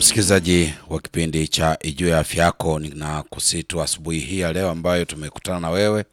Msikilizaji wa kipindi cha Ijue ya Afya Yako, na kusitu asubuhi hii ya leo ambayo tumekutana na wewe,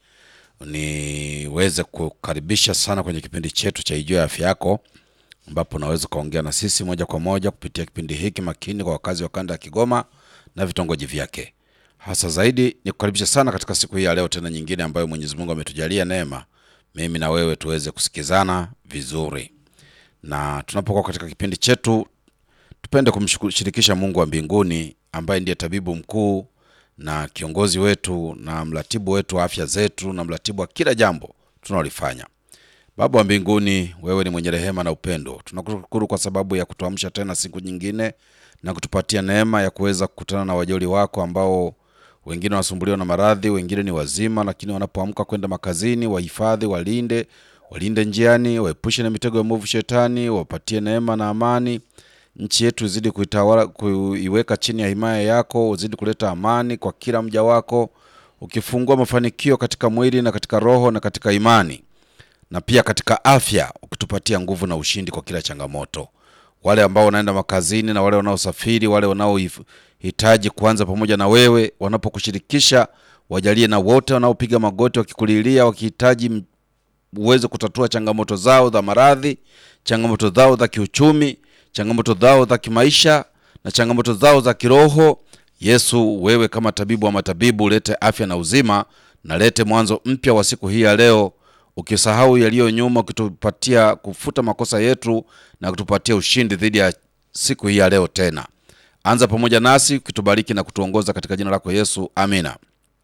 niweze kukaribisha sana kwenye kipindi chetu cha Ijue ya Afya Yako, ambapo unaweza ukaongea na sisi moja kwa moja kupitia kipindi hiki makini kwa wakazi wa kanda ya Kigoma na vitongoji vyake. Hasa zaidi ni kukaribisha sana katika siku hii ya leo tena nyingine ambayo Mwenyezi Mungu ametujalia neema, mimi na wewe tuweze kusikizana vizuri, na tunapokuwa katika kipindi chetu tupende kumshirikisha Mungu wa mbinguni ambaye ndiye tabibu mkuu na kiongozi wetu na mratibu wetu wa afya zetu na mratibu wa kila jambo tunalolifanya. Baba wa mbinguni, wewe ni mwenye rehema na upendo. Tunakushukuru kwa sababu ya kutuamsha tena siku nyingine na kutupatia neema ya kuweza kukutana na wajoli wako ambao wengine wanasumbuliwa na maradhi, wengine ni wazima, lakini wanapoamka kwenda makazini, wahifadhi, walinde, walinde njiani, waepushe na mitego ya mwovu shetani, wapatie neema na amani nchi yetu izidi kuitawala, kuiweka chini ya himaya yako, uzidi kuleta amani kwa kila mja wako, ukifungua mafanikio katika mwili na katika roho na katika imani na pia katika afya, ukitupatia nguvu na ushindi kwa kila changamoto. Wale ambao wanaenda makazini na wale wanaosafiri, wale wanaohitaji kuanza pamoja na wewe, wanapokushirikisha wajalie, na wote wanaopiga magoti wakikulilia, wakihitaji uweze kutatua changamoto zao za maradhi, changamoto zao za kiuchumi changamoto zao za kimaisha na changamoto zao za kiroho. Yesu, wewe kama tabibu wa matabibu, lete afya na uzima na lete mwanzo mpya wa siku hii ya leo, ukisahau yaliyo nyuma, ukitupatia kufuta makosa yetu na kutupatia ushindi dhidi ya siku hii ya leo. Tena anza pamoja nasi, ukitubariki na kutuongoza katika jina lako Yesu, amina.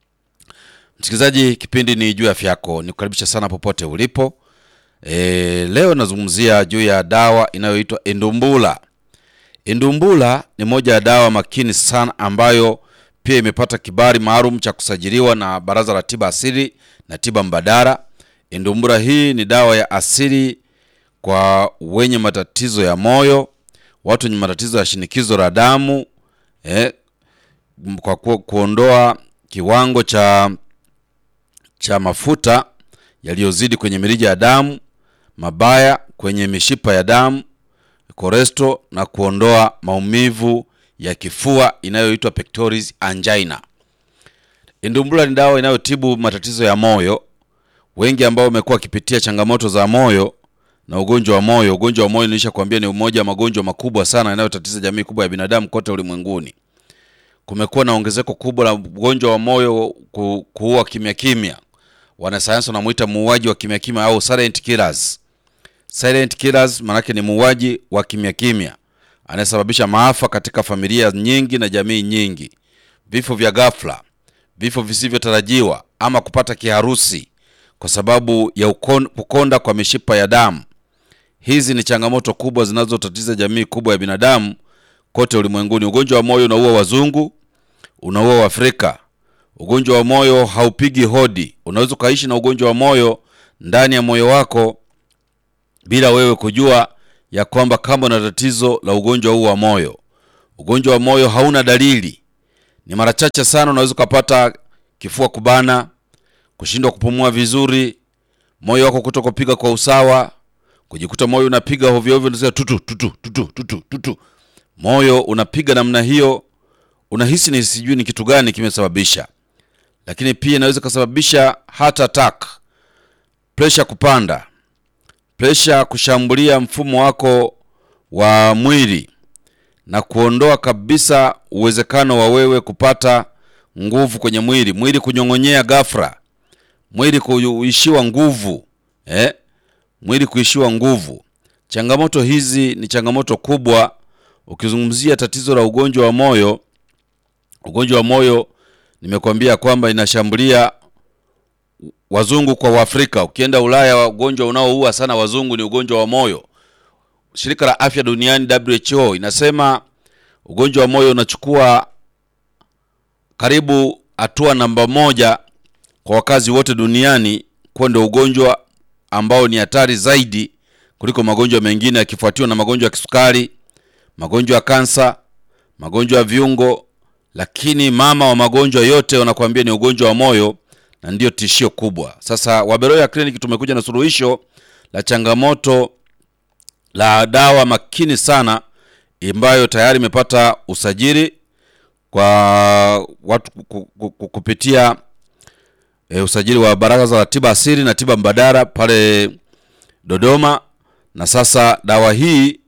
Msikilizaji, kipindi ni juu ya afya yako, nikukaribisha sana popote ulipo. E, leo nazungumzia juu ya dawa inayoitwa Endumbula. Endumbula ni moja ya dawa makini sana ambayo pia imepata kibali maalum cha kusajiliwa na Baraza la Tiba Asili na Tiba Mbadala. Endumbula hii ni dawa ya asili kwa wenye matatizo ya moyo, watu wenye matatizo ya shinikizo la damu, eh, kwa ku, kuondoa kiwango cha cha mafuta yaliyozidi kwenye mirija ya damu mabaya kwenye mishipa ya damu koresto, na kuondoa maumivu ya kifua inayoitwa pectoris angina. Endumbula ni dawa inayotibu matatizo ya moyo. Wengi ambao wamekuwa wakipitia changamoto za moyo na ugonjwa wa moyo, ugonjwa wa moyo nilisha kuambia ni umoja wa magonjwa makubwa sana yanayotatiza jamii kubwa ya binadamu kote ulimwenguni. Kumekuwa na ongezeko kubwa la ugonjwa wa moyo ku, kuua kimya kimya. Wanasayansi wanamuita muuaji wa kimya kimya au silent killers. Silent killers maanake ni muuaji wa kimya kimya anayesababisha maafa katika familia nyingi na jamii nyingi, vifo vya ghafla, vifo visivyotarajiwa, ama kupata kiharusi kwa sababu ya ukon, kukonda kwa mishipa ya damu. Hizi ni changamoto kubwa zinazotatiza jamii kubwa ya binadamu kote ulimwenguni. Ugonjwa wa moyo unaua wazungu, unaua Waafrika. Ugonjwa wa moyo haupigi hodi. Unaweza ukaishi na ugonjwa wa moyo ndani ya moyo wako bila wewe kujua ya kwamba kama una tatizo la ugonjwa huu wa moyo. Ugonjwa wa moyo hauna dalili, ni mara chache sana unaweza ukapata kifua kubana, kushindwa kupumua vizuri, moyo wako kutokupiga kwa usawa, kujikuta moyo unapiga hovyo hovyo, unasikia tutu tutu tutu tutu tutu, moyo unapiga namna hiyo, unahisi ni sijui ni kitu gani kimesababisha. Lakini pia inaweza kusababisha heart attack, pressure kupanda presha kushambulia mfumo wako wa mwili na kuondoa kabisa uwezekano wa wewe kupata nguvu kwenye mwili, mwili kunyong'onyea ghafla, mwili kuishiwa nguvu eh? mwili kuishiwa nguvu. Changamoto hizi ni changamoto kubwa. Ukizungumzia tatizo la ugonjwa wa moyo, ugonjwa wa moyo nimekwambia kwamba inashambulia wazungu kwa Waafrika. Ukienda Ulaya, ugonjwa unaoua sana wazungu ni ugonjwa wa moyo. Shirika la Afya Duniani WHO inasema ugonjwa wa moyo unachukua karibu hatua namba moja kwa wakazi wote duniani, kuwa ndio ugonjwa ambao ni hatari zaidi kuliko magonjwa mengine, yakifuatiwa na magonjwa ya kisukari, magonjwa ya kansa, magonjwa ya viungo, lakini mama wa magonjwa yote wanakuambia ni ugonjwa wa moyo na ndiyo tishio kubwa. Sasa Waberoya Clinic tumekuja na suluhisho la changamoto la dawa makini sana ambayo tayari imepata usajili kwa watu ku- ku- ku- kupitia e, usajili wa Baraza la Tiba Asili na Tiba Mbadala pale Dodoma, na sasa dawa hii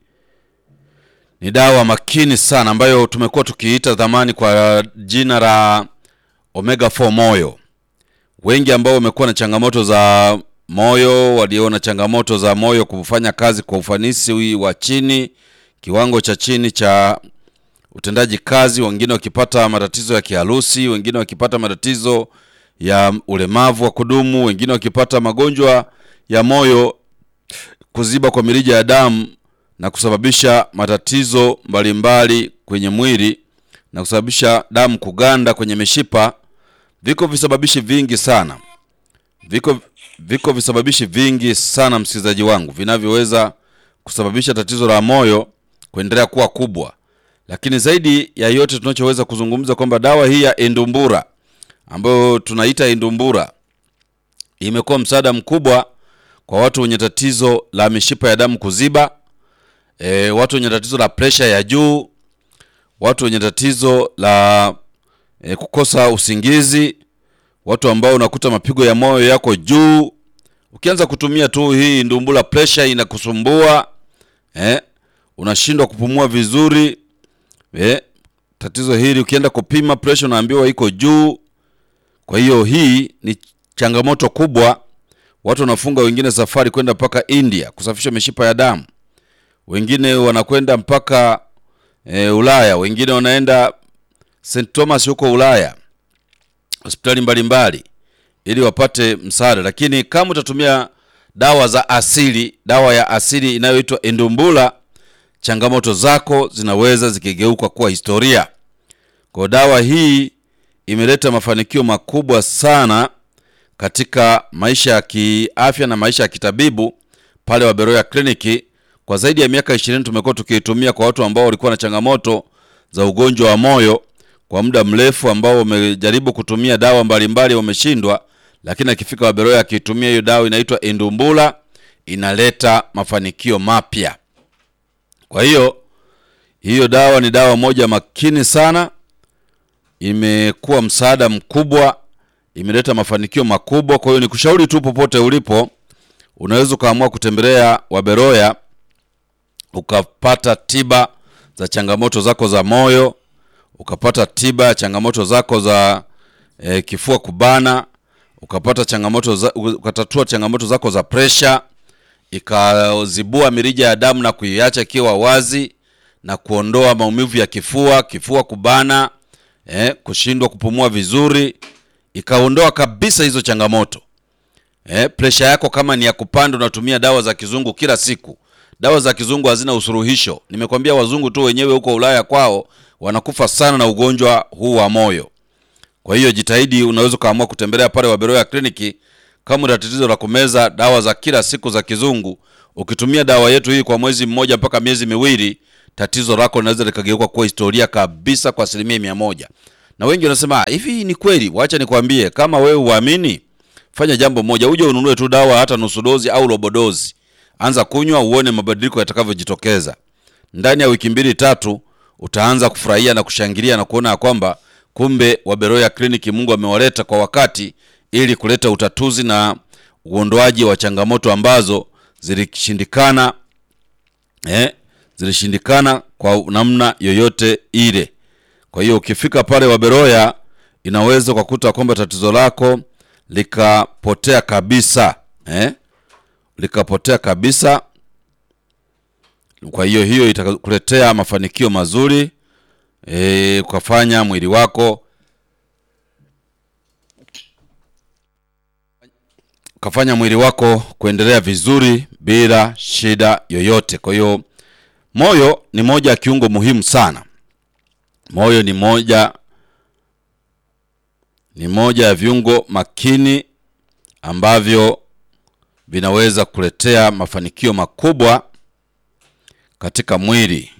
ni dawa makini sana ambayo tumekuwa tukiita zamani kwa jina la Omega 4 moyo. Wengi ambao wamekuwa na changamoto za moyo, walio na changamoto za moyo kufanya kazi kwa ufanisi wa chini, kiwango cha chini cha utendaji kazi, wengine wakipata matatizo ya kiharusi, wengine wakipata matatizo ya ulemavu wa kudumu, wengine wakipata magonjwa ya moyo, kuziba kwa mirija ya damu na kusababisha matatizo mbalimbali kwenye mwili na kusababisha damu kuganda kwenye mishipa. Viko visababishi vingi sana, viko viko visababishi vingi sana, msikilizaji wangu, vinavyoweza kusababisha tatizo la moyo kuendelea kuwa kubwa. Lakini zaidi ya yote tunachoweza kuzungumza kwamba dawa hii ya Endumbura ambayo tunaita Endumbura imekuwa msaada mkubwa kwa watu wenye tatizo la mishipa ya damu kuziba, e, watu wenye tatizo la presha ya juu, watu wenye tatizo la e, kukosa usingizi, watu ambao unakuta mapigo ya moyo yako juu. Ukianza kutumia tu hii Ndumbura, presha inakusumbua eh, unashindwa kupumua vizuri eh, tatizo hili ukienda kupima presha unaambiwa iko juu. Kwa hiyo hii ni changamoto kubwa. Watu wanafunga wengine safari kwenda mpaka India kusafisha mishipa ya damu, wengine wanakwenda mpaka e, Ulaya, wengine wanaenda St Thomas huko Ulaya, hospitali mbalimbali ili wapate msaada. Lakini kama utatumia dawa za asili, dawa ya asili inayoitwa Endumbura, changamoto zako zinaweza zikigeuka kuwa historia. Kwa dawa hii imeleta mafanikio makubwa sana katika maisha ya kiafya na maisha ya kitabibu pale Waberoya kliniki. Kwa zaidi ya miaka ishirini tumekuwa tukiitumia kwa watu ambao walikuwa na changamoto za ugonjwa wa moyo kwa muda mrefu, ambao wamejaribu kutumia dawa mbalimbali wameshindwa, lakini akifika Waberoya akiitumia hiyo dawa inaitwa Endumbura inaleta mafanikio mapya. Kwa hiyo hiyo dawa ni dawa moja makini sana, imekuwa msaada mkubwa, imeleta mafanikio makubwa. Kwa hiyo nikushauri tu, popote ulipo, unaweza ukaamua kutembelea Waberoya ukapata tiba za changamoto zako za moyo, ukapata tiba ya changamoto zako za e, kifua kubana, ukapata changamoto za, ukatatua changamoto zako za presha, ikazibua mirija ya damu na kuiacha ikiwa wazi na kuondoa maumivu ya kifua, kifua kubana, eh, kushindwa kupumua vizuri, ikaondoa kabisa hizo changamoto. Eh, presha yako kama ni ya kupanda, unatumia dawa za kizungu kila siku. Dawa za kizungu hazina usuluhisho. Nimekwambia wazungu tu wenyewe huko Ulaya kwao wanakufa sana na ugonjwa huu wa moyo. Kwa hiyo jitahidi, unaweza ukaamua kutembelea pale Waberoya kliniki kama una tatizo la kumeza dawa za kila siku za kizungu. Ukitumia dawa yetu hii kwa mwezi mmoja mpaka miezi miwili, tatizo lako linaweza likageuka kuwa historia kabisa kwa asilimia mia moja. Na wengi wanasema hivi, ni kweli? Wacha nikwambie, kama wewe uamini, fanya jambo moja, uje ununue tu dawa hata nusu dozi au robo dozi, anza kunywa, uone mabadiliko yatakavyojitokeza. Ndani ya wiki mbili tatu, utaanza kufurahia na kushangilia na kuona ya kwamba kumbe Waberoya kliniki Mungu amewaleta kwa wakati ili kuleta utatuzi na uondoaji wa changamoto ambazo zilishindikana eh, zilishindikana kwa namna yoyote ile. Kwa hiyo ukifika pale Waberoya inaweza ukakuta kwamba tatizo lako likapotea kabisa eh, likapotea kabisa. Kwa hiyo hiyo itakuletea mafanikio mazuri eh, ukafanya mwili wako ukafanya mwili wako kuendelea vizuri bila shida yoyote. Kwa hiyo moyo ni moja ya kiungo muhimu sana. Moyo ni moja ni moja ya viungo makini ambavyo vinaweza kuletea mafanikio makubwa katika mwili.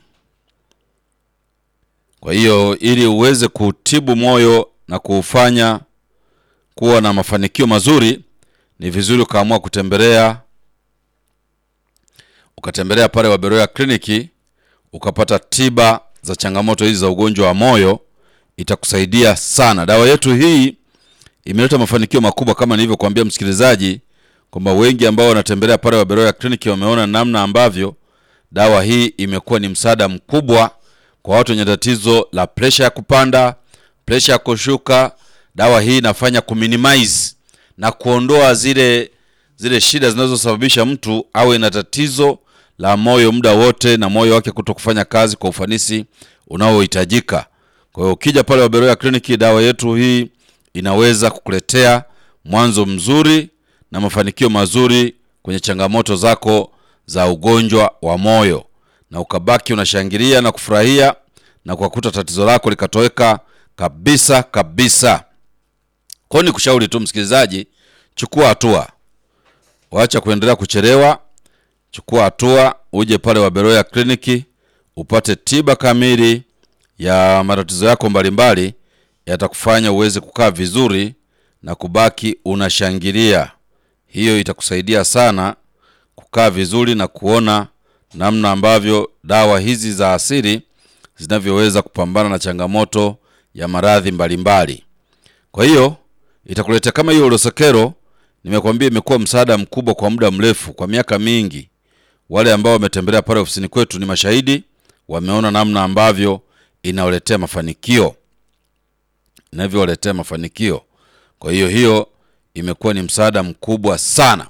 Kwa hiyo ili uweze kutibu moyo na kuufanya kuwa na mafanikio mazuri, ni vizuri ukaamua kutembelea ukatembelea pale Waberoya kliniki ukapata tiba za changamoto hizi za ugonjwa wa moyo, itakusaidia sana. Dawa yetu hii imeleta mafanikio makubwa kama nilivyokuambia msikilizaji, kwamba wengi ambao wanatembelea pale Waberoya kliniki wameona namna ambavyo dawa hii imekuwa ni msaada mkubwa kwa watu wenye tatizo la presha ya kupanda, presha ya kushuka. Dawa hii inafanya kuminimize na kuondoa zile zile shida zinazosababisha mtu awe na tatizo la moyo muda wote na moyo wake kuto kufanya kazi kwa ufanisi unaohitajika. Kwa hiyo ukija pale Waberoya kliniki, dawa yetu hii inaweza kukuletea mwanzo mzuri na mafanikio mazuri kwenye changamoto zako za ugonjwa wa moyo, na ukabaki unashangilia na kufurahia na kukuta tatizo lako likatoweka kabisa kabisa. Kwa hiyo nikushauri tu msikilizaji, chukua hatua, wacha kuendelea kuchelewa. Chukua hatua, uje pale Waberoya kliniki upate tiba kamili ya matatizo yako mbalimbali, yatakufanya uweze kukaa vizuri na kubaki unashangilia. Hiyo itakusaidia sana kukaa vizuri na kuona namna ambavyo dawa hizi za asili zinavyoweza kupambana na changamoto ya maradhi mbalimbali. Kwa hiyo itakuletea kama hiyo Urosekero, nimekwambia imekuwa msaada mkubwa kwa muda mrefu, kwa miaka mingi. Wale ambao wametembelea pale ofisini kwetu ni mashahidi, wameona namna ambavyo inawaletea mafanikio, inavyowaletea mafanikio. Kwa hiyo hiyo imekuwa ni msaada mkubwa sana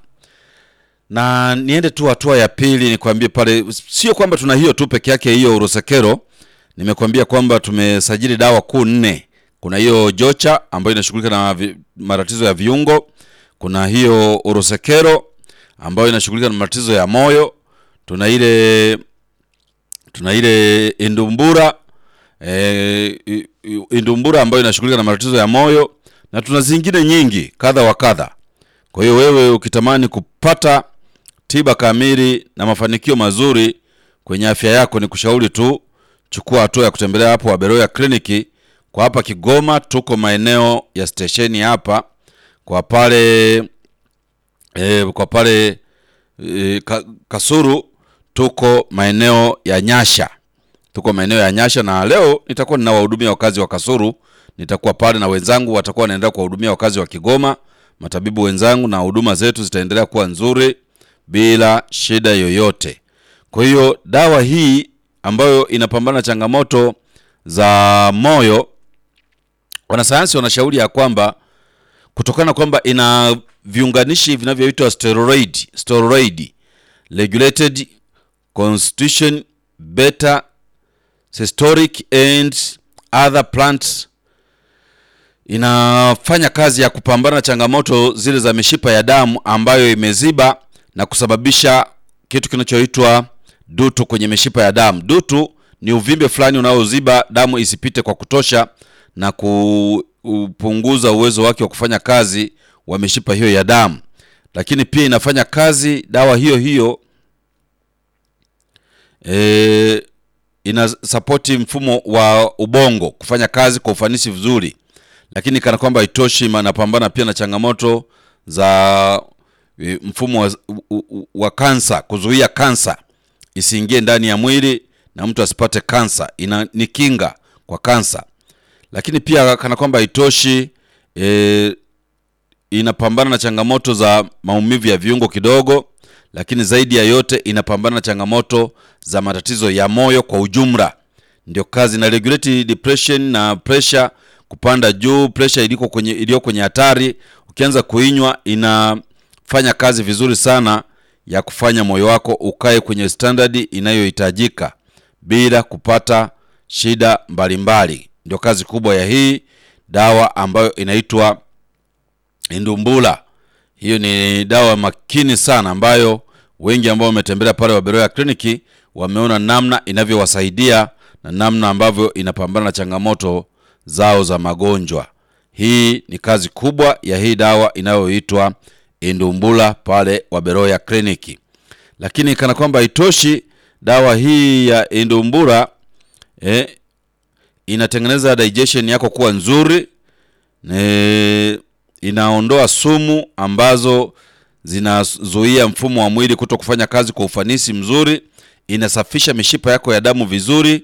na niende tu hatua ya pili, nikwambie pale, sio kwamba tuna hiyo tu peke yake, hiyo Urosekero. Nimekwambia kwamba tumesajili dawa kuu nne. Kuna hiyo Jocha ambayo inashughulika na vi, matatizo ya viungo. Kuna hiyo Urosekero ambayo inashughulika na matatizo ya moyo. Tuna ile tuna ile Indumbura e, Indumbura ambayo inashughulika na matatizo ya moyo, na tuna zingine nyingi kadha wa kadha. Kwa hiyo wewe ukitamani kupata tiba kamili na mafanikio mazuri kwenye afya yako, ni kushauri tu chukua hatua ya kutembelea hapo Waberoya kliniki. Kwa hapa Kigoma tuko maeneo ya stesheni hapa kwa pale e, kwa pale e, ka, Kasuru tuko maeneo ya Nyasha, tuko maeneo ya Nyasha, na leo nitakuwa ninawahudumia wakazi wa Kasuru. Nitakuwa pale na wenzangu watakuwa wanaendelea kuwahudumia wakazi wa Kigoma, matabibu wenzangu, na huduma zetu zitaendelea kuwa nzuri bila shida yoyote. Kwa hiyo dawa hii ambayo inapambana na changamoto za moyo, wanasayansi wanashauri ya kwamba kutokana kwamba ina viunganishi vinavyoitwa steroid, steroid regulated constitution beta systolic and other plants inafanya kazi ya kupambana na changamoto zile za mishipa ya damu ambayo imeziba na kusababisha kitu kinachoitwa dutu kwenye mishipa ya damu. Dutu ni uvimbe fulani unaoziba damu isipite kwa kutosha na kupunguza uwezo wake wa kufanya kazi wa mishipa hiyo ya damu. Lakini pia inafanya kazi dawa hiyo hiyo e, ina sapoti mfumo wa ubongo kufanya kazi kwa ufanisi vizuri, lakini kana kwamba haitoshi, inapambana pia na changamoto za mfumo wa, wa kansa, kuzuia kansa isiingie ndani ya mwili na mtu asipate kansa. Ina ni kinga kwa kansa, lakini pia kana kwamba haitoshi e, inapambana na changamoto za maumivu ya viungo kidogo, lakini zaidi ya yote inapambana na changamoto za matatizo ya moyo kwa ujumla. Ndio kazi na regulate depression na pressure kupanda juu, pressure iliko kwenye iliyo kwenye hatari, ukianza kuinywa inafanya kazi vizuri sana ya kufanya moyo wako ukae kwenye standard inayohitajika bila kupata shida mbalimbali. Ndio kazi kubwa ya hii dawa ambayo inaitwa Indumbula. Hiyo ni dawa makini sana ambayo wengi ambao wametembelea pale Waberoya kliniki wameona namna inavyowasaidia na namna ambavyo inapambana na changamoto zao za magonjwa. Hii ni kazi kubwa ya hii dawa inayoitwa Indumbula pale Waberoya kliniki. Lakini kana kwamba haitoshi, dawa hii ya Indumbula eh, inatengeneza digestion yako kuwa nzuri ne, inaondoa sumu ambazo zinazuia mfumo wa mwili kuto kufanya kazi kwa ufanisi mzuri. inasafisha mishipa yako ya damu vizuri,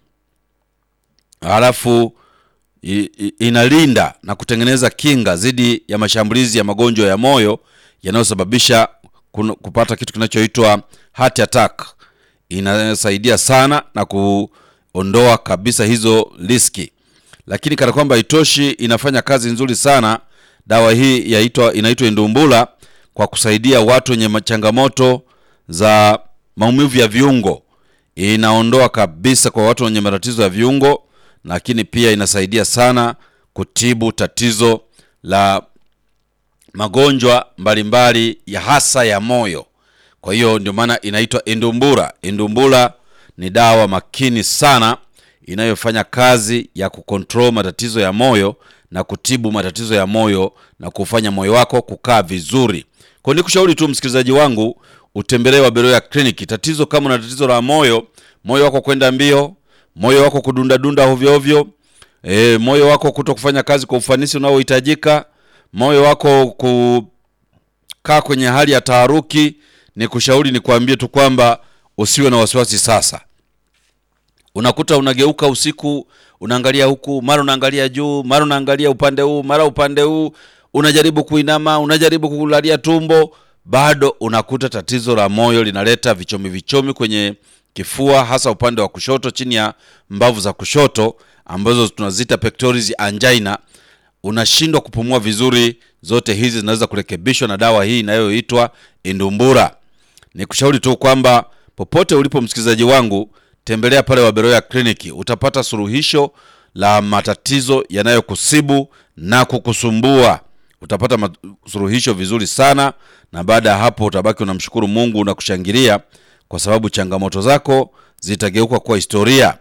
halafu i- i- inalinda na kutengeneza kinga dhidi ya mashambulizi ya magonjwa ya moyo yanayosababisha kun- kupata kitu kinachoitwa heart attack. Inasaidia sana na kuondoa kabisa hizo riski, lakini kana kwamba itoshi, inafanya kazi nzuri sana dawa hii yaitwa inaitwa Indumbula kwa kusaidia watu wenye ma- changamoto za maumivu ya viungo. Inaondoa kabisa kwa watu wenye matatizo ya viungo, lakini pia inasaidia sana kutibu tatizo la magonjwa mbalimbali ya hasa ya moyo. Kwa hiyo ndio maana inaitwa Indumbura. Indumbura ni dawa makini sana inayofanya kazi ya kukontrol matatizo ya moyo na kutibu matatizo ya moyo na kufanya moyo wako kukaa vizuri. Kwa hiyo nikushauri tu msikilizaji wangu utembelee Waberoya kliniki. Tatizo kama una tatizo la moyo, moyo wako kwenda mbio, moyo wako kudundadunda ovyo ovyo, e, moyo wako kuto kufanya kazi kwa ufanisi unaohitajika, moyo wako kukaa kwenye hali ya taharuki, ni kushauri ni kuambie tu kwamba usiwe na wasiwasi sasa. Unakuta unageuka usiku, unaangalia huku, mara unaangalia juu, mara unaangalia upande huu, mara upande huu, unajaribu kuinama, unajaribu kulalia tumbo, bado unakuta tatizo la moyo linaleta vichomi vichomi kwenye kifua, hasa upande wa kushoto, chini ya mbavu za kushoto ambazo tunazita pectoris angina. Unashindwa kupumua vizuri. Zote hizi zinaweza kurekebishwa na dawa hii inayoitwa Indumbura. Nikushauri tu kwamba popote ulipo msikilizaji wangu, tembelea pale Waberoya kliniki, utapata suluhisho la matatizo yanayokusibu na kukusumbua. Utapata mat- suluhisho vizuri sana, na baada ya hapo utabaki unamshukuru Mungu na kushangilia kwa sababu changamoto zako zitageuka kuwa historia.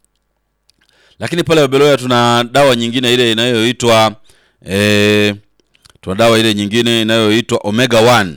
Lakini pale Waberoya tuna dawa nyingine ile inayoitwa eh, tuna dawa ile nyingine inayoitwa Omega 1.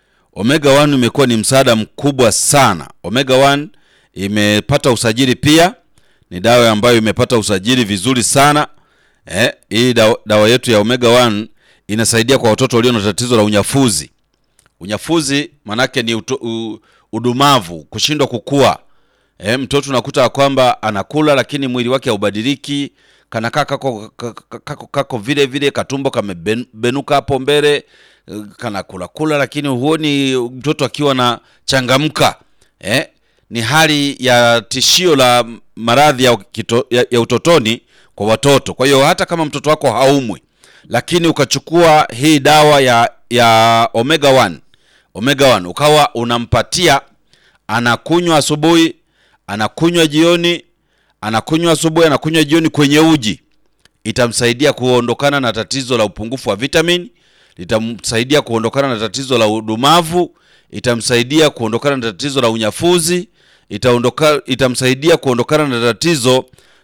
Omega 1 imekuwa ni msaada mkubwa sana. Omega 1 imepata usajili pia, ni dawa ambayo imepata usajili vizuri sana. Eh, hii dawa, dawa yetu ya Omega 1 inasaidia kwa watoto walio na tatizo la unyafuzi. Unyafuzi manake ni uto, u, udumavu, kushindwa kukua. E, mtoto unakuta ya kwamba anakula lakini mwili wake haubadiliki, kanakaa kako, kako, kako, kako vile vile, katumbo kamebenuka hapo mbele, eh, kanakula kula, lakini huoni mtoto akiwa na changamka. E, ni hali ya tishio la maradhi ya, kito- ya, ya utotoni kwa watoto. Kwa hiyo hata kama mtoto wako haumwi, lakini ukachukua hii dawa ya, ya omega 1 omega 1 ukawa unampatia anakunywa asubuhi, anakunywa jioni, anakunywa asubuhi, anakunywa jioni kwenye uji, itamsaidia kuondokana na tatizo la upungufu wa vitamini, litamsaidia kuondokana na tatizo la udumavu, itamsaidia kuondokana na tatizo la unyafuzi, itaondoka, itamsaidia kuondokana na tatizo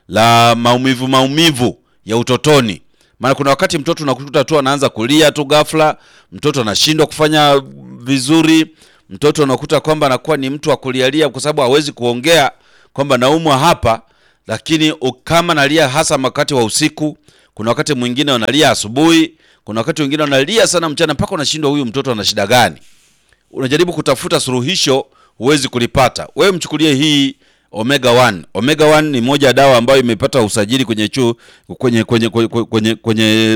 la maumivu maumivu ya utotoni. Maana kuna wakati mtoto unakuta tu anaanza kulia tu ghafla, mtoto anashindwa kufanya vizuri, mtoto unakuta kwamba anakuwa ni mtu wa kulialia kwa sababu hawezi kuongea kwamba naumwa hapa, lakini u- kama nalia hasa wakati wa usiku, kuna wakati mwingine wanalia asubuhi, kuna wakati mwingine wanalia sana mchana, mpaka unashindwa huyu mtoto ana shida gani? unajaribu kutafuta suluhisho huwezi kulipata. Wewe mchukulie hii omega 1. Omega 1 ni moja ya dawa ambayo imepata usajili kwenye chu, kwenye kwenye kwenye, kwenye, kwenye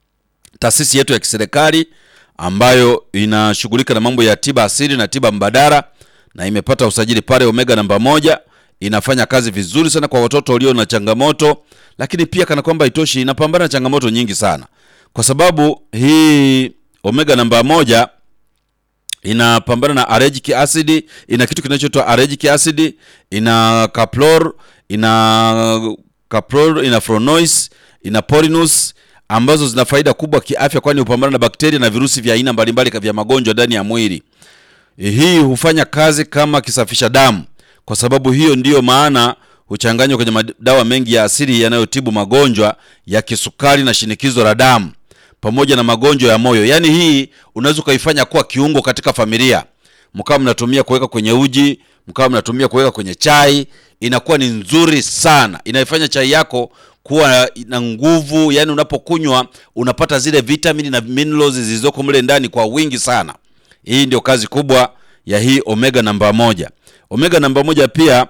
taasisi yetu ya kiserikali ambayo inashughulika na mambo ya tiba asili na tiba mbadala na imepata usajili pale omega namba moja. Inafanya kazi vizuri sana kwa watoto walio na changamoto, lakini pia kana kwamba itoshi, inapambana na changamoto nyingi sana, kwa sababu hii omega namba moja inapambana na allergic acid, ina kitu kinachoitwa allergic acid, ina caplor, ina caplor, ina flavonoids, ina polinus ambazo zina faida kubwa kiafya, kwani hupambana na bakteria na virusi vya aina mbalimbali vya magonjwa ndani ya mwili. Hii hufanya kazi kama kisafisha damu. Kwa sababu hiyo ndiyo maana huchanganywa kwenye madawa mengi ya asili yanayotibu magonjwa ya kisukari na shinikizo la damu pamoja na magonjwa ya moyo. Yaani hii unaweza ukaifanya kuwa kiungo katika familia, mkawa mnatumia kuweka kwenye uji, mkawa mnatumia kuweka kwenye chai, inakuwa ni nzuri sana, inaifanya chai yako kuwa na nguvu. Yani unapokunywa unapata zile vitamini na minerals zilizoko mle ndani kwa wingi sana. Hii ndio kazi kubwa ya hii omega namba moja. Omega namba moja pia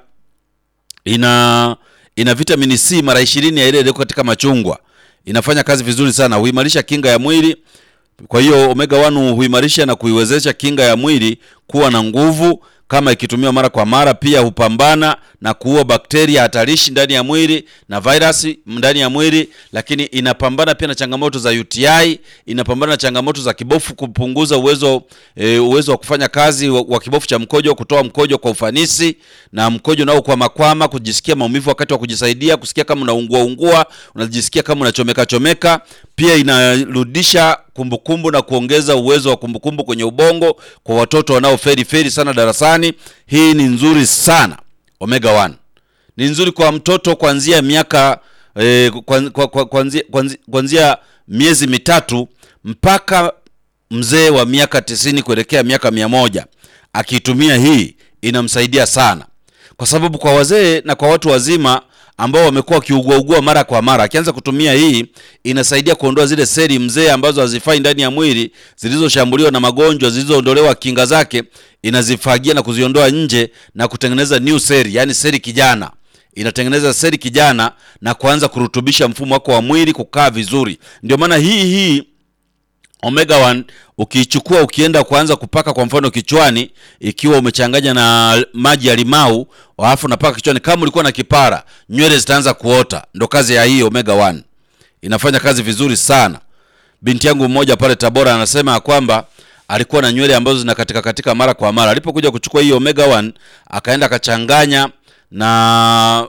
ina ina vitamini C mara ishirini ya ile iliyoko katika machungwa. Inafanya kazi vizuri sana, huimarisha kinga ya mwili. Kwa hiyo omega 1 huimarisha na kuiwezesha kinga ya mwili kuwa na nguvu kama ikitumiwa mara kwa mara. Pia hupambana na kuua bakteria hatarishi ndani ya mwili na virusi ndani ya mwili, lakini inapambana pia na changamoto za UTI, inapambana na changamoto za kibofu, kupunguza uwezo e, uwezo wa kufanya kazi wa, wa kibofu cha mkojo, kutoa mkojo kwa ufanisi, na mkojo nao kwa makwama, kujisikia maumivu wakati wa kujisaidia, kusikia kama unaungua ungua, unajisikia kama unachomeka chomeka. Pia inarudisha kumbukumbu na kuongeza uwezo wa kumbukumbu kwenye ubongo kwa watoto wanaoferi feri sana darasani. Hii ni nzuri sana. Omega 1 ni nzuri kwa mtoto kuanzia miaka eh, kwan- kwa- kwa- kuanzia kuanzia- kuanzia miezi mitatu mpaka mzee wa miaka tisini kuelekea miaka mia moja akiitumia hii inamsaidia sana, kwa sababu kwa wazee na kwa watu wazima ambao wamekuwa wakiuguaugua mara kwa mara, akianza kutumia hii inasaidia kuondoa zile seli mzee ambazo hazifai ndani ya mwili zilizoshambuliwa na magonjwa, zilizoondolewa kinga zake, inazifagia na kuziondoa nje na kutengeneza new seli, yani seli kijana inatengeneza seli kijana na kuanza kurutubisha mfumo wako wa mwili kukaa vizuri. Ndio maana hii hii omega 1 ukiichukua ukienda kuanza kupaka kwa mfano kichwani, ikiwa umechanganya na maji ya limau alafu unapaka kichwani, kama ulikuwa na kipara, nywele zitaanza kuota. Ndo kazi ya hii omega 1, inafanya kazi vizuri sana. Binti yangu mmoja pale Tabora anasema ya kwamba alikuwa na nywele ambazo zinakatika katika mara kwa mara. Alipokuja kuchukua hii omega 1 akaenda akachanganya na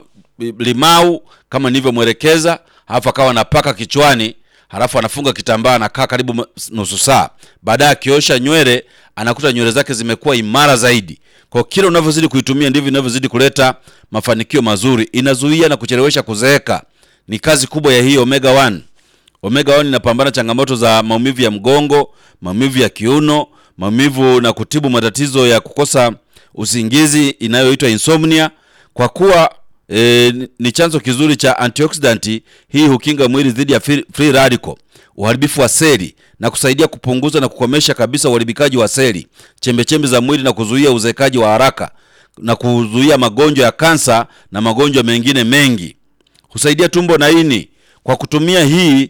limau kama nilivyomwelekeza, halafu akawa anapaka kichwani, halafu anafunga kitambaa, anakaa karibu m- nusu saa. Baadaye akiosha nywele, anakuta nywele zake zimekuwa imara zaidi. Kwa kila unavyozidi kuitumia ndivyo inavyozidi kuleta mafanikio mazuri. Inazuia na kuchelewesha kuzeeka. Ni kazi kubwa ya hii omega 1. Omega 1 inapambana changamoto za maumivu ya mgongo, maumivu ya kiuno, maumivu na kutibu matatizo ya kukosa usingizi inayoitwa insomnia. Kwa kuwa e, ni chanzo kizuri cha antioxidant, hii hukinga mwili dhidi ya free, free radical, uharibifu wa seli na kusaidia kupunguza na kukomesha kabisa uharibikaji wa seli, chembechembe za mwili na kuzuia uzeekaji wa haraka na kuzuia magonjwa ya kansa na magonjwa mengine mengi husaidia tumbo na ini. Kwa kutumia hii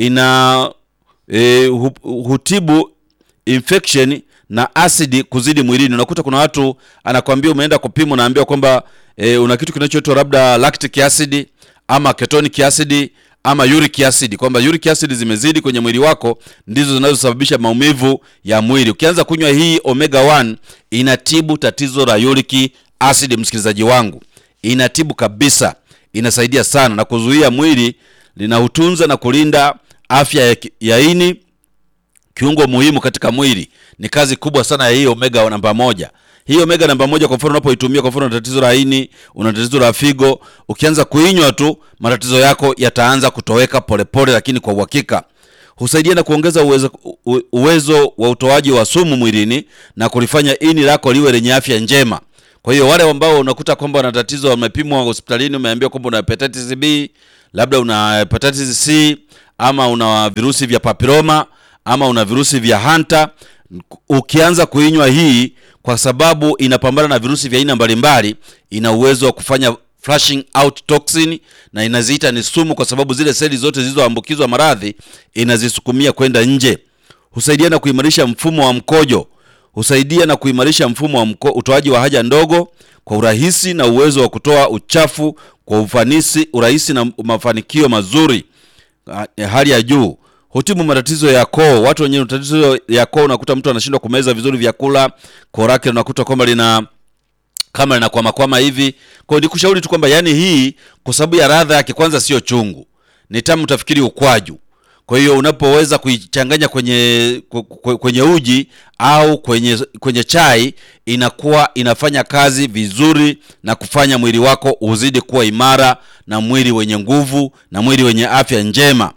ina e, hu, hutibu infection na asidi kuzidi mwilini. Unakuta kuna watu anakwambia, umeenda kupima, unaambiwa kwamba e, una kitu kinachoitwa labda lactic acid ama ketonic acid ama uric acid, kwamba uric acid zimezidi kwenye mwili wako, ndizo zinazosababisha maumivu ya mwili. Ukianza kunywa hii omega 1 inatibu tatizo la uric acid, msikilizaji wangu, inatibu kabisa inasaidia sana na kuzuia mwili, linautunza na kulinda afya ya, ki- ya ini, kiungo muhimu katika mwili. Ni kazi kubwa sana ya hii omega namba moja. Hii omega namba moja, kwa mfano unapoitumia, kwa mfano una tatizo la ini, una tatizo la figo, ukianza kuinywa tu matatizo yako yataanza kutoweka polepole, lakini kwa uhakika husaidia na kuongeza uwezo, u- uwezo wa utoaji wa sumu mwilini na kulifanya ini lako liwe lenye afya njema. Kwa hiyo wale ambao unakuta kwamba wana tatizo, wamepimwa hospitalini, umeambiwa kwamba una hepatitis B, labda una hepatitis C ama una virusi vya papilloma ama una virusi vya hanta, ukianza kuinywa hii, kwa sababu inapambana na virusi vya aina mbalimbali, ina uwezo wa kufanya flushing out toxin na inaziita ni sumu, kwa sababu zile seli zote zilizoambukizwa maradhi inazisukumia kwenda nje. Husaidia na kuimarisha mfumo wa mkojo, husaidia na kuimarisha mfumo wa mko, utoaji wa haja ndogo kwa urahisi na uwezo wa kutoa uchafu kwa ufanisi, urahisi na mafanikio mazuri ah, ya hali ya juu. Hutibu matatizo ya koo. Watu wenye matatizo ya koo, unakuta mtu anashindwa kumeza vizuri vyakula, koo lake unakuta kwamba lina kama linakwamakwama hivi. Kwa hiyo nikushauri tu kwamba yani hii kwa sababu ya ladha yake, kwanza sio chungu, ni tamu, utafikiri ukwaju. Kwa hiyo unapoweza kuichanganya kwenye ku- ku- kwenye uji au kwenye kwenye chai, inakuwa inafanya kazi vizuri na kufanya mwili wako uzidi kuwa imara na mwili wenye nguvu na mwili wenye afya njema.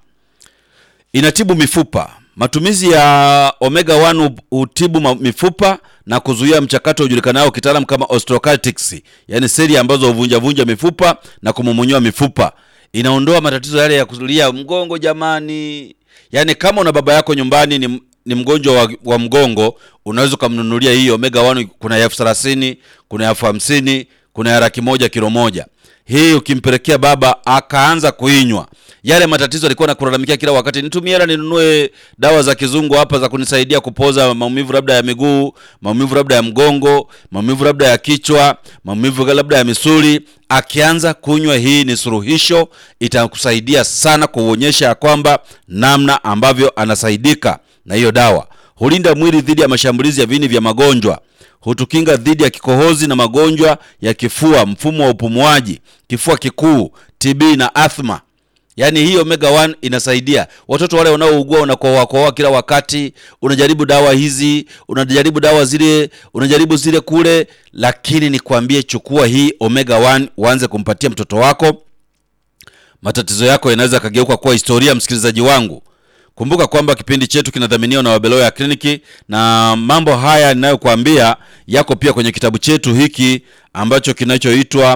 Inatibu mifupa. Matumizi ya omega 1 hu- hutibu ma- mifupa na kuzuia mchakato ujulikanao kitaalamu kama osteoarthritis, yaani seli ambazo huvunjavunja mifupa na kumomonyoa mifupa. Inaondoa matatizo yale ya kuzulia mgongo jamani. Yaani kama una baba yako nyumbani ni ni mgonjwa wa, wa mgongo unaweza ukamnunulia hii omega 1 kuna ya elfu thelathini kuna ya elfu hamsini kuna ya laki moja kilo moja hii ukimpelekea baba akaanza kuinywa yale matatizo alikuwa nakulalamikia kila wakati nitumie hela ninunue dawa za kizungu hapa za kunisaidia kupoza maumivu labda ya miguu maumivu labda ya mgongo maumivu labda ya kichwa maumivu labda ya misuli akianza kunywa hii ni suluhisho itakusaidia sana kuonyesha ya kwamba namna ambavyo anasaidika na hiyo dawa hulinda mwili dhidi ya mashambulizi ya viini vya magonjwa hutukinga dhidi ya kikohozi na magonjwa ya kifua mfumo wa upumuaji kifua kikuu tb na athma yaani hii omega 1 inasaidia watoto wale wanaougua unakohoakohoa kila wakati unajaribu dawa hizi unajaribu dawa zile unajaribu zile kule lakini nikwambie chukua hii omega 1 uanze kumpatia mtoto wako matatizo yako yanaweza yakageuka kuwa historia msikilizaji wangu kumbuka kwamba kipindi chetu kinadhaminiwa na wabeloya kliniki na mambo haya ninayokuambia yako pia kwenye kitabu chetu hiki ambacho kinachoitwa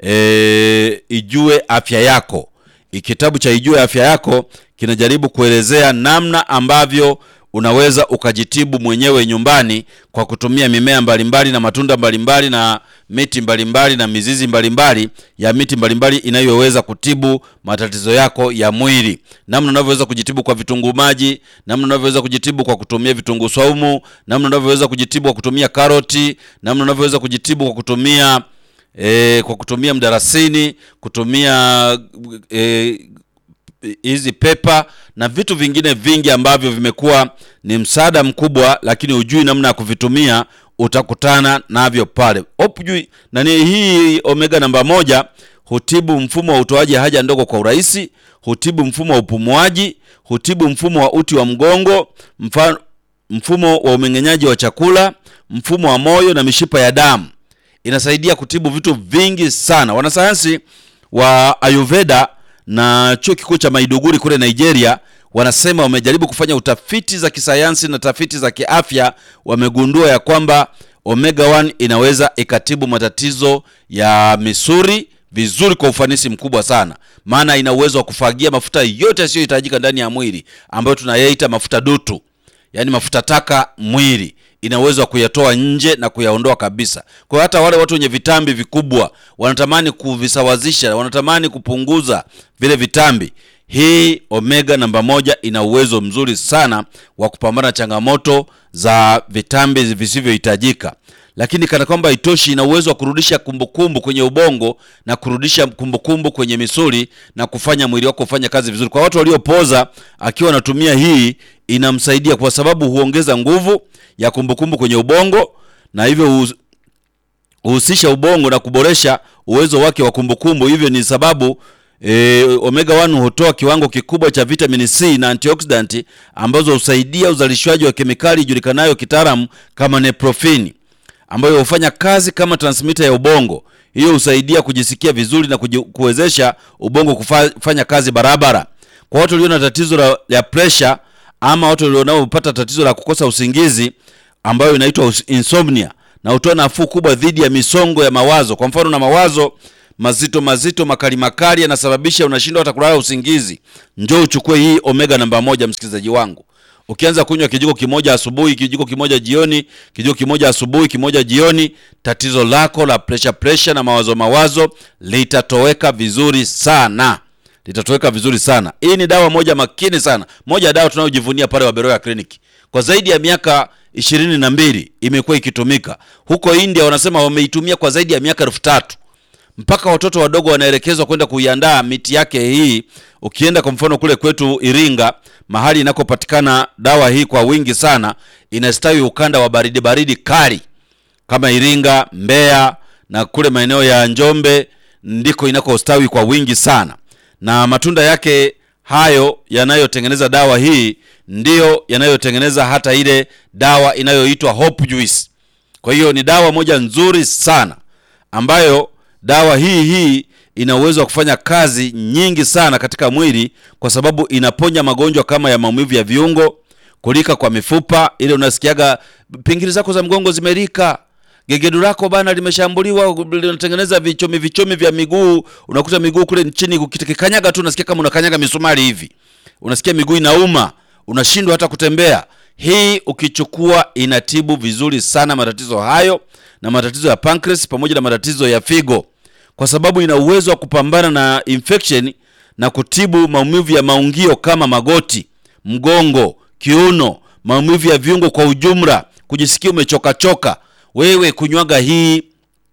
e, ijue afya yako kitabu cha ijue afya yako kinajaribu kuelezea namna ambavyo unaweza ukajitibu mwenyewe nyumbani kwa kutumia mimea mbalimbali na matunda mbalimbali na miti mbalimbali na mizizi mbalimbali ya miti mbalimbali inayoweza kutibu matatizo yako ya mwili namna unavyoweza kujitibu kwa vitunguu maji namna unavyoweza kujitibu kwa kutumia vitunguu saumu namna unavyoweza kujitibu kwa kutumia karoti namna unavyoweza kujitibu kwa kutumia e, kwa kutumia mdarasini kutumia e, hizi pepa na vitu vingine vingi ambavyo vimekuwa ni msaada mkubwa lakini hujui namna ya kuvitumia utakutana navyo pale hujui nani hii omega namba moja hutibu mfumo wa utoaji haja ndogo kwa urahisi hutibu mfumo wa upumuaji hutibu mfumo wa uti wa mgongo mfano, mfumo wa umeng'enyaji wa chakula mfumo wa moyo na mishipa ya damu inasaidia kutibu vitu vingi sana wanasayansi wa ayurveda na chuo kikuu cha maiduguri kule nigeria wanasema wamejaribu kufanya utafiti za kisayansi na tafiti za kiafya wamegundua ya kwamba omega 1 inaweza ikatibu matatizo ya misuri vizuri kwa ufanisi mkubwa sana maana ina uwezo wa kufagia mafuta yote yasiyohitajika ndani ya mwili ambayo tunayaita mafuta dutu yaani mafuta taka mwili ina uwezo wa kuyatoa nje na kuyaondoa kabisa kwa hiyo hata wale watu wenye vitambi vikubwa wanatamani kuvisawazisha wanatamani kupunguza vile vitambi hii omega namba moja ina uwezo mzuri sana wa kupambana na changamoto za vitambi visivyohitajika lakini kana kwamba itoshi ina uwezo wa kurudisha kumbukumbu kwenye ubongo na kurudisha kumbukumbu kwenye misuli na kufanya mwili wako ufanye kazi vizuri kwa watu waliopoza akiwa anatumia hii inamsaidia kwa sababu huongeza nguvu ya kumbukumbu kwenye ubongo na hivyo huhusisha ubongo na kuboresha uwezo wake wa kumbukumbu hivyo ni sababu e, omega 1 hutoa kiwango kikubwa cha vitamini c na antioxidant ambazo husaidia uzalishwaji wa kemikali ijulikanayo kitaalamu kama neprofini ambayo hufanya kazi kama transmitter ya ubongo hiyo husaidia kujisikia vizuri na kuji, kuwezesha ubongo kufanya kazi barabara kwa watu walio na tatizo la, la pressure ama watu wanaopata tatizo la kukosa usingizi ambayo inaitwa insomnia na hutoa nafuu kubwa dhidi ya misongo ya mawazo kwa mfano na mawazo mazito mazito makali makali yanasababisha unashindwa hata kulala usingizi njoo uchukue hii omega namba moja msikilizaji wangu ukianza kunywa kijiko kimoja asubuhi kijiko kimoja jioni kijiko kimoja asubuhi kimoja jioni tatizo lako la pressure pressure na mawazo mawazo litatoweka vizuri sana litatoweka vizuri sana hii ni dawa moja makini sana moja ya dawa tunayojivunia pale waberoya kliniki kwa zaidi ya miaka ishirini na mbili imekuwa ikitumika huko india wanasema wameitumia kwa zaidi ya miaka elfu tatu mpaka watoto wadogo wanaelekezwa kwenda kuiandaa miti yake hii ukienda kwa mfano kule kwetu iringa mahali inakopatikana dawa hii kwa wingi sana inastawi ukanda wa baridi baridi kali kama iringa mbeya na kule maeneo ya njombe ndiko inakostawi kwa wingi sana na matunda yake hayo yanayotengeneza dawa hii ndiyo yanayotengeneza hata ile dawa inayoitwa hope juice kwa hiyo ni dawa moja nzuri sana ambayo dawa hii hii ina uwezo wa kufanya kazi nyingi sana katika mwili kwa sababu inaponya magonjwa kama ya maumivu ya viungo kulika kwa mifupa ile unasikiaga pingili zako za mgongo zimerika gegedu lako bana limeshambuliwa linatengeneza vichomi vichomi vya miguu unakuta miguu kule chini ukikanyaga tu unasikia kama unakanyaga misumari hivi unasikia miguu inauma unashindwa hata kutembea Hii ukichukua inatibu vizuri sana matatizo hayo na matatizo ya pancreas pamoja na matatizo ya figo, kwa sababu ina uwezo wa kupambana na infection na kutibu maumivu ya maungio kama magoti, mgongo, kiuno, maumivu ya viungo kwa ujumla, kujisikia umechokachoka. Wewe kunywaga hii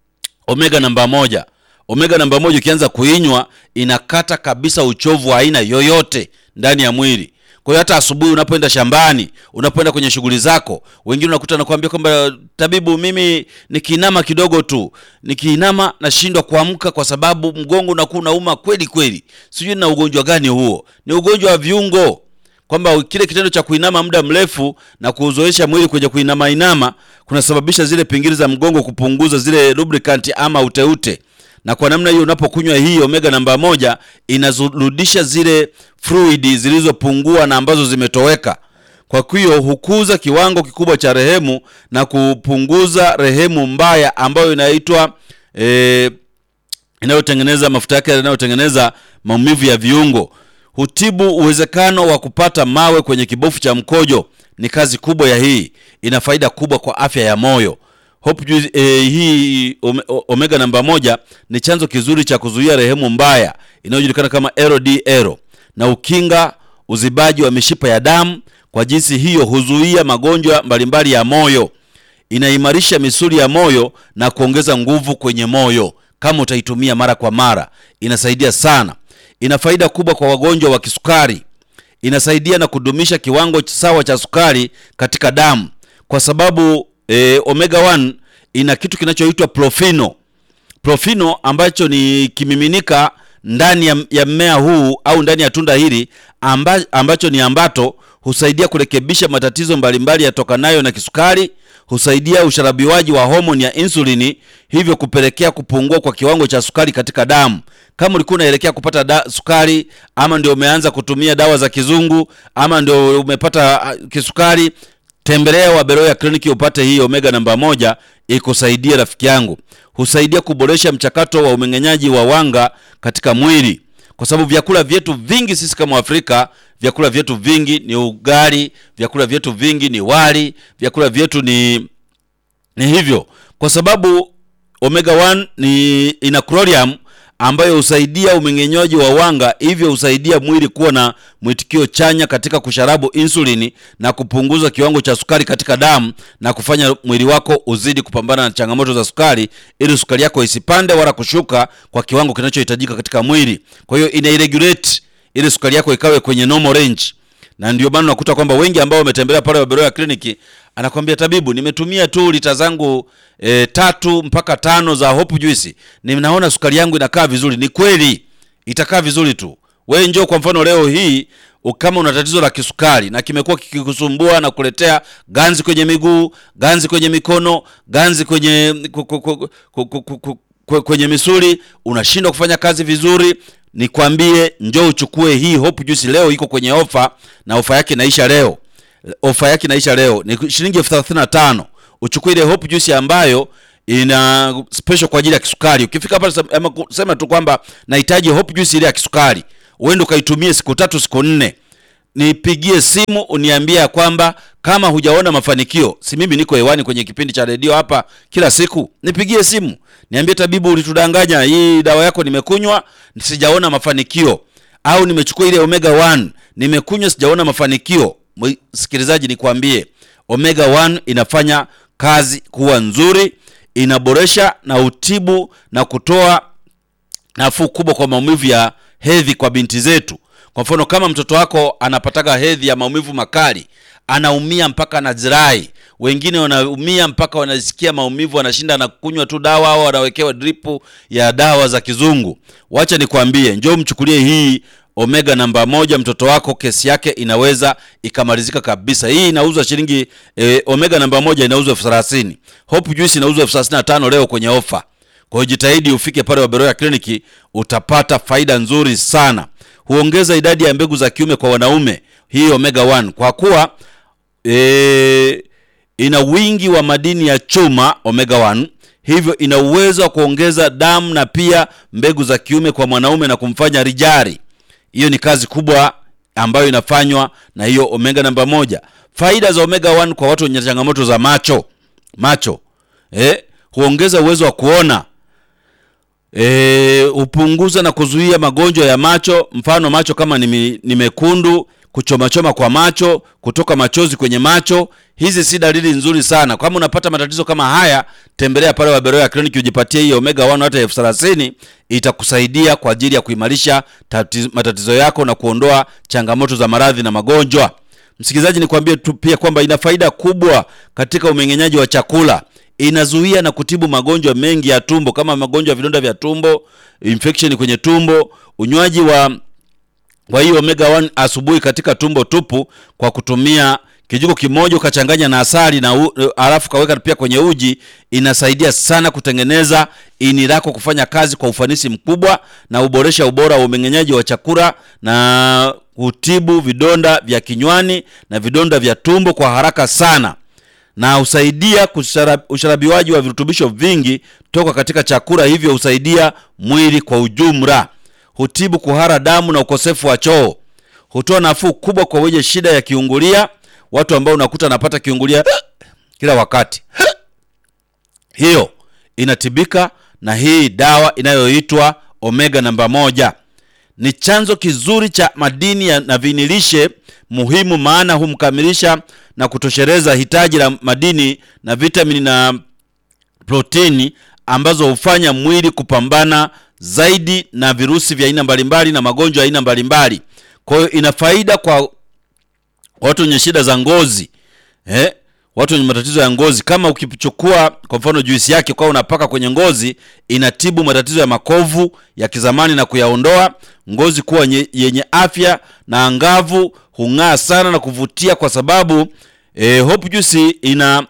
omega namba moja. Omega namba moja ukianza kuinywa inakata kabisa uchovu wa aina yoyote ndani ya mwili. Kwa hiyo hata asubuhi unapoenda shambani, unapoenda kwenye shughuli zako, wengine unakuta nakwambia kwamba tabibu, mimi nikiinama kidogo tu, nikiinama nashindwa kuamka kwa sababu mgongo unakuwa unauma kweli kweli. Sijui na ugonjwa gani huo? Ni ugonjwa wa viungo kwamba kile kitendo cha kuinama muda mrefu na kuuzoesha mwili kwenye kuinama inama kunasababisha zile pingili za mgongo kupunguza zile lubricant ama uteute, na kwa namna hiyo unapokunywa hii omega namba moja inazurudisha zile fluid zilizopungua na ambazo zimetoweka. Kwa hiyo hukuza kiwango kikubwa cha rehemu na kupunguza rehemu mbaya ambayo inaitwa eh, inayotengeneza mafuta yake yanayotengeneza maumivu ya viungo hutibu uwezekano wa kupata mawe kwenye kibofu cha mkojo. Ni kazi kubwa ya hii, ina faida kubwa kwa afya ya moyo. Hope Juice, eh, hii ome, omega namba moja ni chanzo kizuri cha kuzuia rehemu mbaya inayojulikana kama LDL na ukinga uzibaji wa mishipa ya damu. Kwa jinsi hiyo huzuia magonjwa mbalimbali ya moyo, inaimarisha misuli ya moyo na kuongeza nguvu kwenye moyo. Kama utaitumia mara kwa mara, inasaidia sana ina faida kubwa kwa wagonjwa wa kisukari. Inasaidia na kudumisha kiwango sawa cha sukari katika damu, kwa sababu e, omega 1 ina kitu kinachoitwa profino. Profino ambacho ni kimiminika ndani ya, ya mmea huu au ndani ya tunda hili amba, ambacho ni ambato husaidia kurekebisha matatizo mbalimbali yatokanayo na kisukari, husaidia usharabiwaji wa homoni ya insulini, hivyo kupelekea kupungua kwa kiwango cha sukari katika damu. Kama ulikuwa unaelekea kupata da, sukari ama ndio umeanza kutumia dawa za kizungu ama ndio umepata kisukari, tembelea Waberoya kliniki upate hii omega namba moja ikusaidie rafiki yangu. Husaidia kuboresha mchakato wa umeng'enyaji wa wanga katika mwili, kwa sababu vyakula vyetu vingi sisi kama Afrika, vyakula vyetu vingi ni ugali, vyakula vyetu vingi ni wali, vyakula vyetu ni ni hivyo, kwa sababu omega 1 ni ina chlorium ambayo husaidia umeng'enyaji wa wanga, hivyo husaidia mwili kuwa na mwitikio chanya katika kusharabu insulini na kupunguza kiwango cha sukari katika damu na kufanya mwili wako uzidi kupambana na changamoto za sukari, ili sukari yako isipande wala kushuka kwa kiwango kinachohitajika katika mwili. Kwa hiyo ina regulate ili sukari yako ikawe kwenye normal range, na ndio maana unakuta kwamba wengi ambao wametembelea pale Waberoya kliniki anakwambia tabibu, nimetumia tu lita zangu e, tatu mpaka tano za Hope Juice, ninaona sukari yangu inakaa vizuri. Ni kweli itakaa vizuri tu. Wewe njoo kwa mfano leo hii kama una tatizo la kisukari na kimekuwa kikikusumbua na kuletea ganzi kwenye miguu, ganzi kwenye mikono, ganzi kwenye kwenye misuli, unashindwa kufanya kazi vizuri, nikwambie njoo uchukue hii Hope Juice. Leo iko kwenye ofa na ofa yake inaisha leo ofa yake inaisha leo, ni shilingi elfu thelathini na tano. Uchukue ile Hope Juice ambayo ina special kwa ajili ya kisukari. Ukifika pale sema tu kwamba nahitaji Hope Juice ile ya kisukari, uende ukaitumie siku tatu siku nne, nipigie simu uniambia kwamba kama hujaona mafanikio. Si mimi niko hewani kwenye kipindi cha redio hapa kila siku, nipigie simu niambie, tabibu, ulitudanganya, hii dawa yako nimekunywa sijaona mafanikio, au nimechukua ile omega 1 nimekunywa sijaona mafanikio. Msikilizaji, nikwambie omega 1 inafanya kazi kuwa nzuri, inaboresha na utibu na kutoa nafuu kubwa kwa maumivu ya hedhi kwa binti zetu. Kwa mfano, kama mtoto wako anapataga hedhi ya maumivu makali, anaumia mpaka anazirai, wengine wanaumia mpaka wanasikia maumivu, wanashinda na kunywa tu dawa au wanawekewa dripu ya dawa za kizungu. Wacha nikwambie, njoo mchukulie hii omega namba moja, mtoto wako kesi yake inaweza ikamalizika kabisa. Hii inauzwa shilingi e, omega namba moja inauzwa elfu thelathini. Hope Juice inauzwa elfu thelathini na tano leo kwenye ofa. Kwa hiyo jitahidi ufike pale Waberoya kliniki, utapata faida nzuri sana. Huongeza idadi ya mbegu za kiume kwa wanaume, hii omega 1 kwa kuwa e, ina wingi wa madini ya chuma omega 1 hivyo ina uwezo wa kuongeza damu na pia mbegu za kiume kwa mwanaume na kumfanya rijari. Hiyo ni kazi kubwa ambayo inafanywa na hiyo omega namba moja. Faida za omega 1 kwa watu wenye changamoto za macho macho eh, huongeza uwezo wa kuona eh, hupunguza na kuzuia magonjwa ya macho, mfano macho kama ni, mi- ni mekundu, kuchomachoma kwa macho, kutoka machozi kwenye macho. Hizi si dalili nzuri sana. Kama unapata matatizo kama haya, tembelea pale Waberoya Clinic ujipatie hii omega 1 hata elfu thelathini itakusaidia kwa ajili ya kuimarisha tati- matatizo yako na kuondoa changamoto za maradhi na magonjwa. Msikilizaji, nikwambie tu pia kwamba ina faida kubwa katika umeng'enyaji wa chakula. Inazuia na kutibu magonjwa mengi ya tumbo kama magonjwa ya vidonda vya tumbo, infection kwenye tumbo. Unywaji wa kwa hiyo omega 1 asubuhi katika tumbo tupu kwa kutumia kijiko kimoja ukachanganya na asali na u, alafu kaweka pia kwenye uji, inasaidia sana kutengeneza ini lako kufanya kazi kwa ufanisi mkubwa na uboresha ubora wa umeng'enyaji wa chakula na hutibu vidonda vya kinywani na vidonda vya tumbo kwa haraka sana na husaidia kushara- usharabiwaji wa virutubisho vingi toka katika chakula, hivyo husaidia mwili kwa ujumla. Hutibu kuhara damu na ukosefu wa choo. Hutoa nafuu kubwa kwa wenye shida ya kiungulia, watu ambao unakuta anapata kiungulia kila wakati. Hiyo inatibika na hii dawa inayoitwa omega namba moja. Ni chanzo kizuri cha madini ya- na vinilishe muhimu, maana humkamilisha na kutosheleza hitaji la madini na vitamini na protini ambazo hufanya mwili kupambana zaidi na virusi vya aina mbalimbali na magonjwa ya aina mbalimbali. Kwa hiyo ina faida kwa watu wenye shida za ngozi eh? Watu wenye matatizo ya ngozi, kama ukichukua kwa mfano juisi yake kwa unapaka kwenye ngozi, inatibu matatizo ya makovu ya kizamani na kuyaondoa, ngozi kuwa nye, yenye afya na angavu, hung'aa sana na kuvutia kwa sababu eh, Hope Juice ina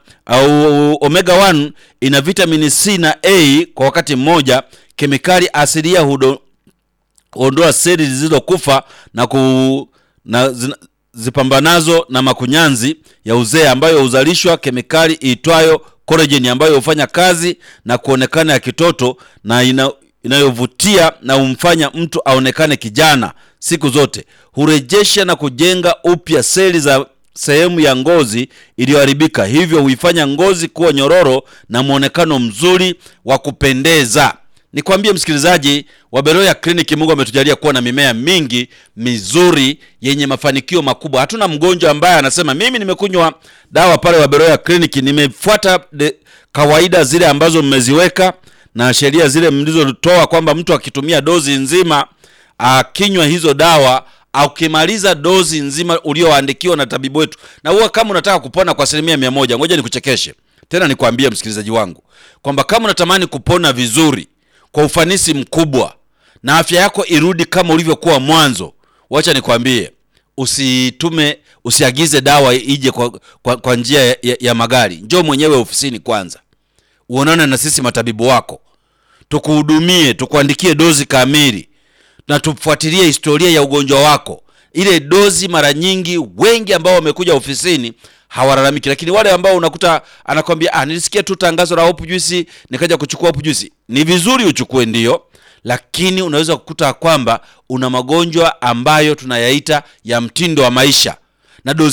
au omega 1 ina vitamini C na A kwa wakati mmoja, kemikali asilia hudo, kuondoa seli zilizokufa na ku na zina, zipambanazo na makunyanzi ya uzee ambayo huzalishwa kemikali iitwayo collagen ambayo hufanya kazi na kuonekana ya kitoto na ina, inayovutia na humfanya mtu aonekane kijana siku zote. Hurejesha na kujenga upya seli za sehemu ya ngozi iliyoharibika, hivyo huifanya ngozi kuwa nyororo na mwonekano mzuri wa kupendeza. Nikwambie msikilizaji wa Beroya Clinic, Mungu ametujalia kuwa na mimea mingi mizuri yenye mafanikio makubwa. Hatuna mgonjwa ambaye anasema mimi nimekunywa dawa pale wa Beroya Clinic, nimefuata de, kawaida zile ambazo mmeziweka na sheria zile mlizotoa kwamba mtu akitumia dozi nzima akinywa hizo dawa akimaliza dozi nzima ulioandikiwa na tabibu wetu, na huwa kama unataka kupona kwa asilimia mia moja, ngoja nikuchekeshe tena nikwambie msikilizaji wangu kwamba kama unatamani kupona vizuri kwa ufanisi mkubwa na afya yako irudi kama ulivyokuwa mwanzo, wacha nikwambie, usitume usiagize dawa ije kwa, kwa, kwa njia ya, ya, ya magari. Njoo mwenyewe ofisini kwanza, uonane na sisi matabibu wako, tukuhudumie, tukuandikie dozi kamili na tufuatilie historia ya ugonjwa wako. Ile dozi mara nyingi wengi ambao wamekuja ofisini hawalalamiki, lakini wale ambao unakuta anakwambia ah, nilisikia tu tangazo la Hope Juice nikaja kuchukua Hope Juice. Ni vizuri uchukue, ndio, lakini unaweza kukuta kwamba una magonjwa ambayo tunayaita ya mtindo wa maisha na dozi